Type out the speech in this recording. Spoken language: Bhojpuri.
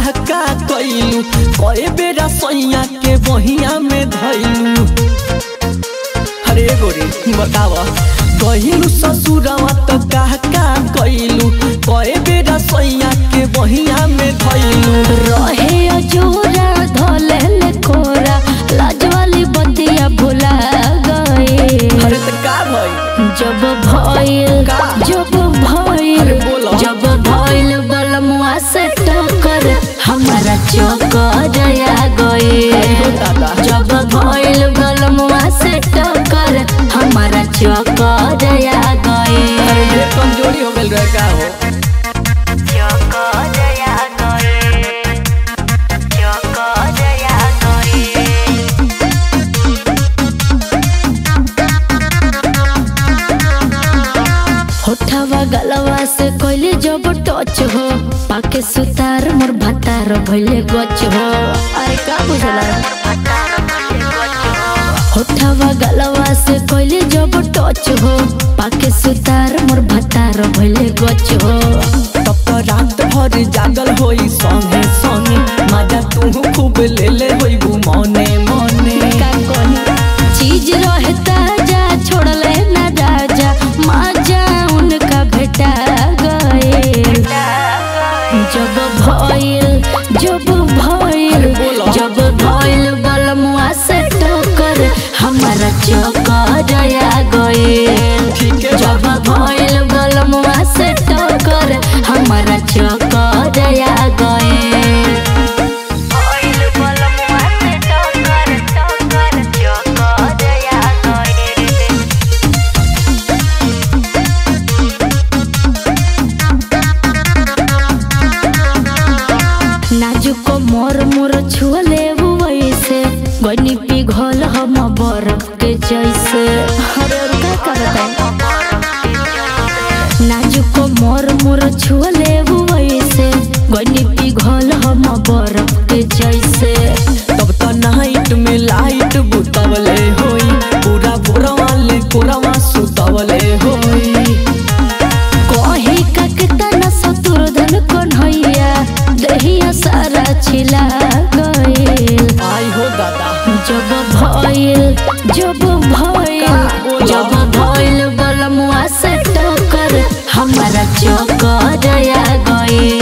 का कैलू कए बेरा सैया के बहिया में धैलू अरे गोरी बताव गहिलू ससुरवा तो का का कैलू कए बेरा सैया के बहिया में धैलू रहे अजूरा धोले कोरा लाज वाली बतिया भुला गए अरे तो का भई जब भइल का? जब भइल अरे बोलो। जब भइल बलमुआ से टक्कर हमारा चक्कर आ गए हो दादा जब भइल बलमुआ से टक्कर हमारा चक्कर आ गए अरे ये कमजोरी हो गइल रहे का हो चक्कर आ गए चक्कर आ गए होठवा गलवा से कोइले जब टच हो पाके सुतार मोर भतार भइले गच हो अरे का बुझला होठवा गलवा से कोइले जब टच हो पाके सुतार मोर भतार भइले गच हो तब तो रात भर जागल होई संगे संगे मजा तू खूब ले ले होई मने मने का कोनी चीज रहे ताजा छोड़ले ना राजा माजा उनका भेटा गए जब भइल जब भइल बोलो। जब भइल बलमुआ से टक्कर हमारा चक्कर आ गए ठीक है जब भइल बलमुआ से टक्कर हमारा चक्कर आ गए भइल बलमुआ से टक्कर टक्कर चक्कर आ गए नाजुक मोर मोर छुअले वैसे गनी पिघल हम बर्फ के जैसे अरे और का करता नाजुक मोर मोर छुअले वैसे गनी पिघल हम बर्फ के जैसे तब तो नाइट में लाइट बुतवले होई पूरा भोरा वाले कोरवा सुतवले होई कहे का कितना शत्रुधन कन्हैया दहिया सारा छिला गए आई हो दादा जब भइल जब भइल बोलो। जब भइल बलमुआ से टक्कर हमारा चक्कर आ गए